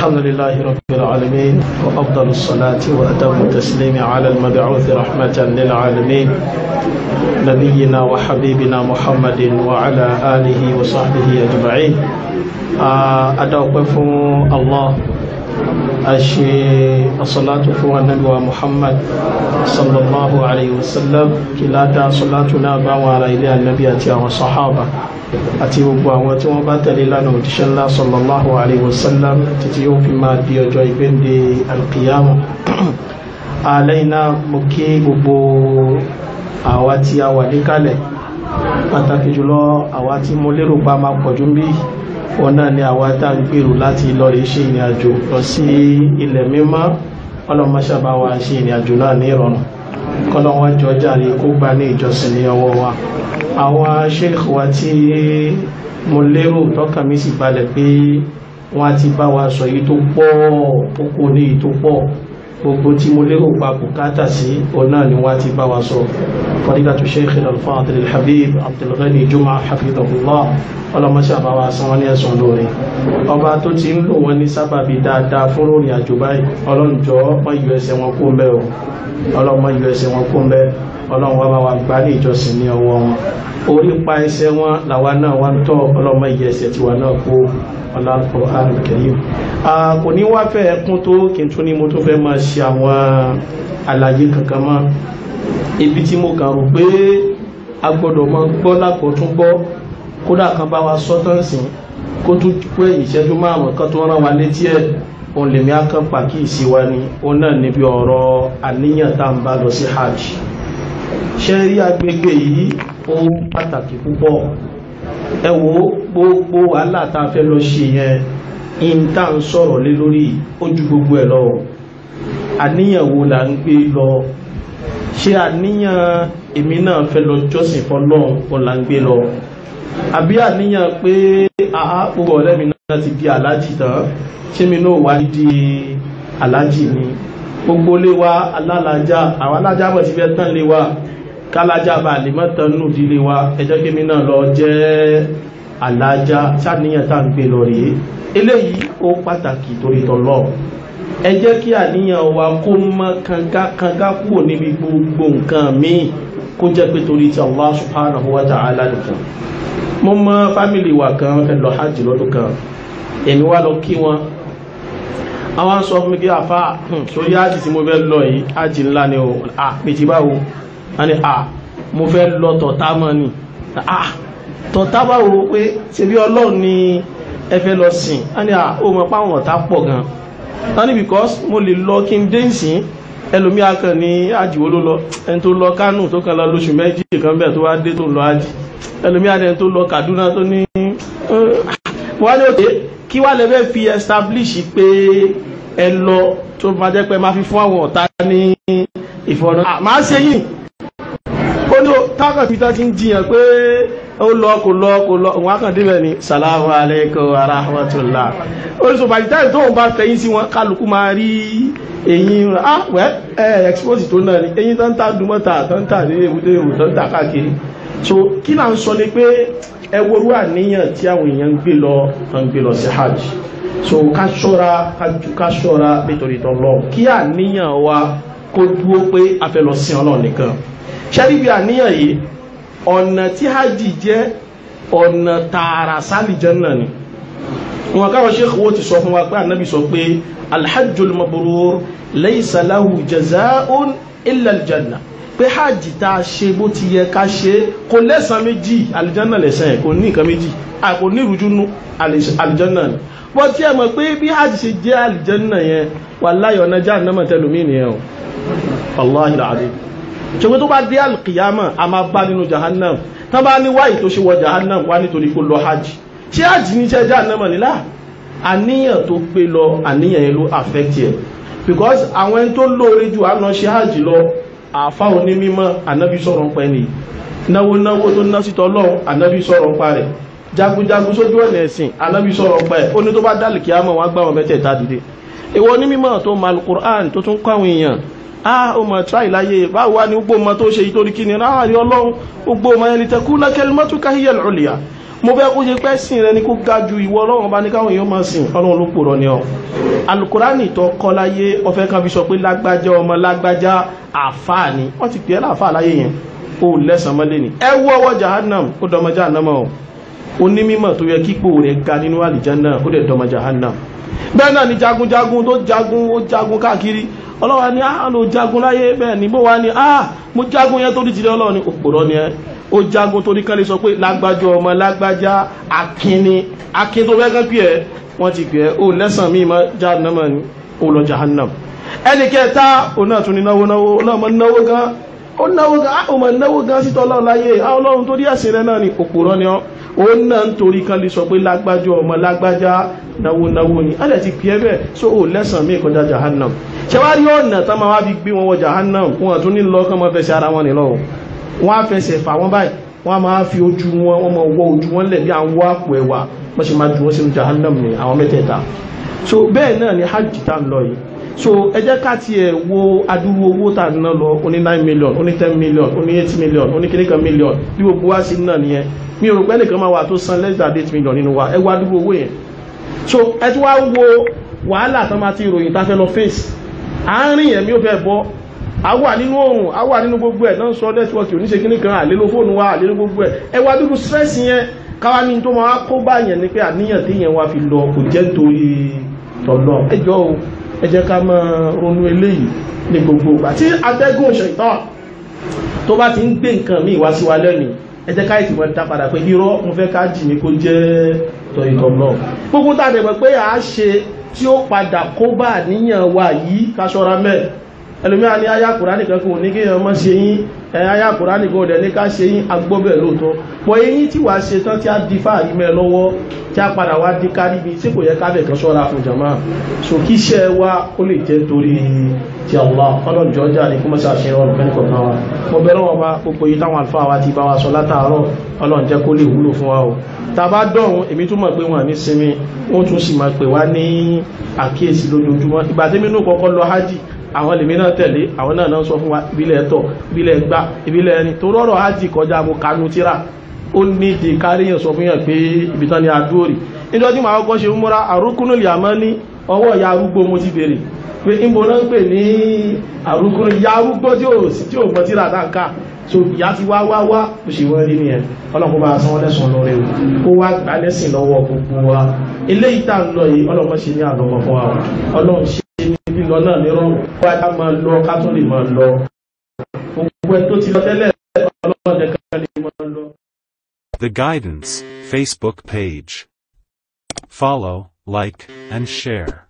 الحمد لله رب العالمين وأفضل الصلاة وأتم التسليم على المبعوث رحمة للعالمين نبينا وحبيبنا محمد وعلى آله وصحبه أجمعين أدعوكم الله أشي الصلاة فوق النبي محمد صلى الله عليه وسلم كلا دا صلاتنا باوى إلى النبي أتي وصحابة àti gbogbo àwọn tí wọ́n bá tẹ̀lé lánàá òjíṣẹ́ ńlá sallallahu alayhi wa sallam títí yóò fi máa di ọjọ́ ìgbéǹde alqiyama àlẹ́yìn náà mo kí gbogbo àwa tí a wà níkàlẹ̀ pàtàkì jùlọ àwa tí mo lérò pa máa pọ̀jú bí wọn náà ni àwa tá ń gbèrò láti lọ rí ṣe ìrìn àjò lọ sí ilẹ̀ mímọ́ ọlọ́mọṣàbá wa ṣe ìrìn àjò náà ní ìrọ̀rùn kọ́lọ́wọ́n jọ jàre kó gbà ní ìjọsìn ní ọwọ́ wa àwọn sheikh wa tí mo lérò tọ́kàn mi sì balẹ̀ pé wọ́n ti bá wa sọ yìí tó pọ̀ púpọ̀ ní yìí tó pọ̀ gbogbo tí mo lérò pa bùkátà sí ọ̀nà ni wọ́n ti bá wa sọ fadilatu sheikh al-fadil al-habib abdulghani juma hafidhahullah ọlọ́mọṣẹ́ àbáwá san wọ́n ní ẹ̀sùn lórí ọba tó ti ń lò wọ́n ní sábàbí dáadáa fún ròrìn àjò báyìí ọlọ́njọ́ wọ́n yọ ẹsẹ̀ wọn kó mbẹ́ o ọlọ́mọ yọ ẹsẹ̀ wọn kó mbẹ́ ọlọ́run wá bá wa gbá ní ìjọsìn ní ọwọ́ wọn orí pa ẹsẹ̀ wọn làwa náà wá ń tọ́ ọlọ́mọ ìyẹ ẹsẹ̀ tiwa náà kó ọlọ́pọ̀ àrùkẹ́yìn kò ní wá fẹ́ ẹkún tó kí n tún ní mo tún fẹ́ máa ṣe àwọn àlàyé kankan mọ́ ibi tí mo kàn rò pé a gbọ́dọ̀ máa gbọ́ lákòótún gbọ́ kódà kan bá wa sọ́tọ̀nsìn kó tún pé ìṣẹ́jú márùn-ún kan tó rán wa létí ẹ̀ òun lèmi á kàn pàkíyèsí wa ni òun náà níbi ọ̀rọ̀ àníyàn tá à ń bá lọ sí hajj ṣe rí agbègbè yìí ó pàtàkì púpọ̀ ẹ wo gbogbo wàhálà tá a fẹ́ lọ ṣe yẹn in tá ń sọ̀rọ̀ lé lórí ó ju gbogbo ẹ̀ lọ àníyàn wo là ń gbé lọ ṣé àníyàn èmi náà fẹ́ lọ jọ́sìn fọlọ́run ó là ń gbé lọ àbí àníyàn pé àá gbogbo ọ̀rẹ́ mi náà ti di aláàjì tán ṣé mi náà wá di aláàjì ni gbogbo lé wa alálàájá àwọn alájá bọ̀ ti fẹ́ tán lé wa kálájá bá lè mọ́tàn nù dílé wa ẹjọ́ kí mi náà lọ jẹ́ alájá sáníyàn tá ń gbé lọ rèé eléyìí ó pàtàkì torí tọ́lọ́ ẹ jẹ́ kí àníyàn wa kó mọ́ kanga kúrò níbi gbogbo nǹkan míì kó jẹ́ pé torí ti Allah subhanahu wa ta'ala nìkan mo mọ fámìlì wa kan fẹ́ lọ hajj lọ́dún kan èmi wá lọ kí wọn àwọn sọ fún mi kí àfá sórí ájì tí mo fẹ́ lọ yìí ájì ńlá ni o à pètì báwo a ní à mo fẹ́ lọ tọ̀tá mọ́ ni à tọ̀tá báwo pé ṣe bí ọlọ́run ni ẹ fẹ́ lọ sìn a ní à ó mọ páwọn ọ̀tá pọ̀ gan a ní because mo lè lọ kí n dé ìsìn ẹlòmí akàn ní ájì wo ló lọ ẹni tó lọ Kánò tó kàn lọ lóṣù méjì kan bẹ́ẹ̀ tó wá dé tó lọ ájì ẹlòmí adẹni tó lọ Kaduna tó ní wọ́n ní òkè kí wá lẹ́fẹ́ fi establish pé ẹ lọ tó máa jẹ́ pé máa fi fún àwọn ọ̀tá ní ìfọ̀nà máa ṣe yìí ó ní tákàn fi tán ti ń jiyàn pé ó lọ kò lọ kò lọ òun ákàn débẹ̀ ni salamu alaikum wa rahmatullah orísun bàjẹ́ táyì tóun bá fẹ̀yìn sí wọn kálukú máa rí eyín ah wẹ́ ẹ expose tó náà ni eyín tó ń ta dùmọ́ta tó ń ta ní èbúté èbú tó ń ta káàkiri so kí là ń sọ ni pé ẹ worú àníyàn tí àwọn èèyàn ń gbé lọ ń gbé lọ sí hajj so ká ṣọ́ra ká ṣọ́ra nítorí tọ́lọ́ kí àníyàn wa kó dúó pé a fẹ́ lọ sí ọlọ́run nìkan ṣẹ́ríbi àníyàn yìí ọ̀nà tí hajj jẹ́ ọ̀nà tààrà sálìjẹ́nà ni wọn káwọn ṣe kówó ti sọ fún wa pé ànábì sọ pé alhajjul mabrur laysa lahu jazaa'un illa aljanna pé hajj tá a ṣe bó ti yẹ ká ṣe kò lẹ́sàn méjì aljanna lẹ́sàn ẹ̀ kò ní nǹkan méjì kò ní ìrújúnú aljanna ni bọ́ tí ẹ mọ̀ pé bí hajj ṣe jẹ́ aljanna yẹn wallahi ọ̀nà jahannama tẹlùmí nìyẹn o wallahi alazim ṣùgbọ́n tó bá dé alkiyama a máa bá nínú jahannam tán bá ní wáyé tó ṣe wọ jahannam wá nítorí kó lọ hajj ṣé hajj ní ṣe jahannam nílá àníyàn tó gbé lọ àníyàn yẹn ló affect yẹ because àwọn ẹni tó lóore jù á lọ ṣe hajj lọ àfa onímọ̀ ànábì sọ̀rọ̀ ń pẹ́ ni náwó náwó tó ná sítọ́ lọ́wọ́ ànábì sọ̀rọ̀ ń pa rẹ̀ jagunjagun sójú ọ̀nà ẹ̀sìn ànábì sọ̀rọ̀ ń pa ẹ̀ ó ní tó bá dálì kíámọ̀ wọn gbà wọn mẹ́tẹ̀ẹ̀ta dìde ìwọ onímọ̀ tó mal Qur'an tó tún kọ́ àwọn èèyàn ah o mọ̀ tíráì láyé báwo wá ní gbogbo ọmọ tó ṣe ìtorí kí ni ráàrí ọlọ́run gbogbo ọmọ ẹni tẹkú lákẹ́lì mọ́túká hiyal ulya mo fẹ́ kó ṣe pẹ́ sìn rẹ ní kó ga ju ìwọ ọlọ́run bá ní káwọn èèyàn máa sìn ọlọ́run ló pòrọ ni ọ alukurani tó kọ́ láyé ọfẹ́ kan fi sọ pé lágbájá ọmọ lágbájá àfáà ni wọ́n ti pè é láàfáà láyé yẹn ó lẹ́sàn mọ́lé ni ẹ wú ọwọ́ jahannam ó dọmọ jahannam ọ onímọ̀ tó yẹ kípò rẹ̀ ga nínú àlìjánná ó dẹ̀ dọmọ jahannam bẹ́ẹ̀ náà ni jagunjagun tó jagun ó jagun káàkiri ọlọ́wà ní àá ló jagun láyé bẹ́ẹ̀ ni bó wá ní àá mo jagun yẹn tó rí tìlẹ̀ ọlọ́run ní òpòrọ́ ni ẹ ó jagun torí kan lè sọ pé lágbájá ọmọ lágbájá akínni akín tó fẹ́ kán pì ẹ́ wọ́n ti pì ẹ́ ó lẹ́sàn mí mọ́ jahannam ni ó lọ jahannam ẹnì kẹta ó náà tún ní náwó náwó ó náà mọ náwó gan ó náwó gan ó mọ náwó gan sí tọ́lọ́ láyé àwọn ọlọ́run tó rí ẹ̀sìn rẹ náà ni òpòrọ́ ni ọ́ ó náà ń torí kan lè sọ pé lágbájá ọmọ lágbájá náwó náwó ni alẹ́ ti pì ẹ́ bẹ́ẹ̀ so ó lẹ́sàn mí kọjá jahannam ṣẹwárí ọ̀nà tán máa wá fi gbé wọn wọ jahannam wọn tún ní lọ kán máa fẹsẹ̀ ara wọn nílọ wọn á fẹsẹ̀ fà wọn báyìí wọn á máa fi ojú wọn wọn máa wọ ojú wọn lẹ̀ bí à ń wọ àpò ẹ̀wà wọ́n ṣe máa ju wọn sínú jahannam ní àwọn mẹ́tẹ̀ẹ̀ta so bẹ́ẹ̀ náà ni hajj tá ń lọ yìí so ẹ jẹ́ ká tiẹ̀ wo adúrú owó tá ń ná lọ ó ní nine million ó ní ten million ó ní eight million ó ní kíní kan million bí gbogbo wa sí náà nìyẹn mi ò rò pé ẹnìkan máa wà tó san less than eight million nínú wa ẹ wá adúrú owó yẹn so ẹ tún wá wo wàhálà tán máa ti ròyìn tá fẹ́ lọ face àárín ẹ̀mí ò fẹ́ bọ́ a wà nínú oòrùn a wà nínú gbogbo ẹ̀ náà sọ nẹ́tíwọ́kì oníṣe kíní kan àlélo fóònù wa àlélo gbogbo ẹ̀ ẹ wá dúdú stress yẹn káwá ní tó máa kó bá yẹn ni pé àníyàn tí yẹn wá fi lọ kò jẹ́ torí tọ̀lọ̀ ẹjọ́ o ẹ jẹ́ ká máa ronú eléyìí ní gbogbo ìgbà tí atẹ́gùn ṣẹ̀tàn tó bá ti ń gbé nǹkan míì wá sí wa lẹ́mìí ẹ jẹ́ ká ìtìmọ̀ dá padà pé irọ́ mo fẹ́ ká jì ní kó jẹ́ tọ̀ ìtọ̀lọ̀ gbogbo tá a dẹ̀ mọ̀ pé à á ṣe tí ó padà kó bá àníyàn wa yìí ká ṣọ́ra mẹ́ẹ̀ ẹlòmíà ní àyà kùránì kan kò ní kí èèyàn mọ́ ṣe yín àyà kùránì kan ọ̀dẹ̀ ní ká ṣe yín agbọ́bẹ̀ lóòótọ́ pọ̀ eyín tí wàá ṣe tán tí a di fáàrí mẹ́ lọ́wọ́ tí a padà wá di kárí bí tí kò yẹ ká bẹ̀kan ṣọ́ra fún jàmá so kí iṣẹ́ wa ó lè jẹ́ torí ti Allah ọlọ́run jọjá ní kó mọ́sá ṣe ọ̀rọ̀ fẹ́ni kọ̀ọ̀kan wa mo bẹ̀rẹ̀ wọn bá gbogbo yìí táwọn àlùfáà wa ti bá wa sọ látàárọ̀ ọlọ́run jẹ́ kó lè wúlò fún wa o tàbá dọ̀run èmi tún mọ̀ pé wọn ní sinmi wọ́n tún sì máa pè wá ní àkíyèsí lójoojúmọ́ ìgbà tí mi nù kọ́kọ́ lọ hajj àwọn lèmi náà tẹ̀lé àwọn náà náà sọ fún wa ìbílẹ̀ ẹ̀tọ́ ìbílẹ̀ gbá ìbílẹ̀ ẹni tó rọrọ̀ hajj kọjá mo kanu tíra ó ní di káríyàn sọ fún yàn pé ibi tán ni adúórì níjọ́ tí màá kọ́ ṣe ń múra àrùkúnú lìàmọ́ ní ọwọ́ ìyá arúgbó mo ti bèrè pé ìbò náà ń pè ní àrùkúnú ìyá arúgbó tí ò sí tí ò mọ tíra dáńká so ìyá ti wá wá wá bó ṣe wọ́n rí nìyẹn ọlọ́pọ̀ bá sanwó lẹ́sùn lórí o kó wá gbà lẹ́sìn lọ́wọ́ gbogbo wa eléyìí tá ń lọ yìí ọlọ́pọ̀ ṣe ní àlọ́mọ fún wa ọlọ́run ṣe ní lílọ náà ní rọrùn wá ká máa lọ ká tún lè máa lọ gbogbo ẹ tó ti lọ tẹ́lẹ̀ ọlọ́pọ̀ nìkan lè máa lọ. The Guidance Facebook page. Follow, like, and share.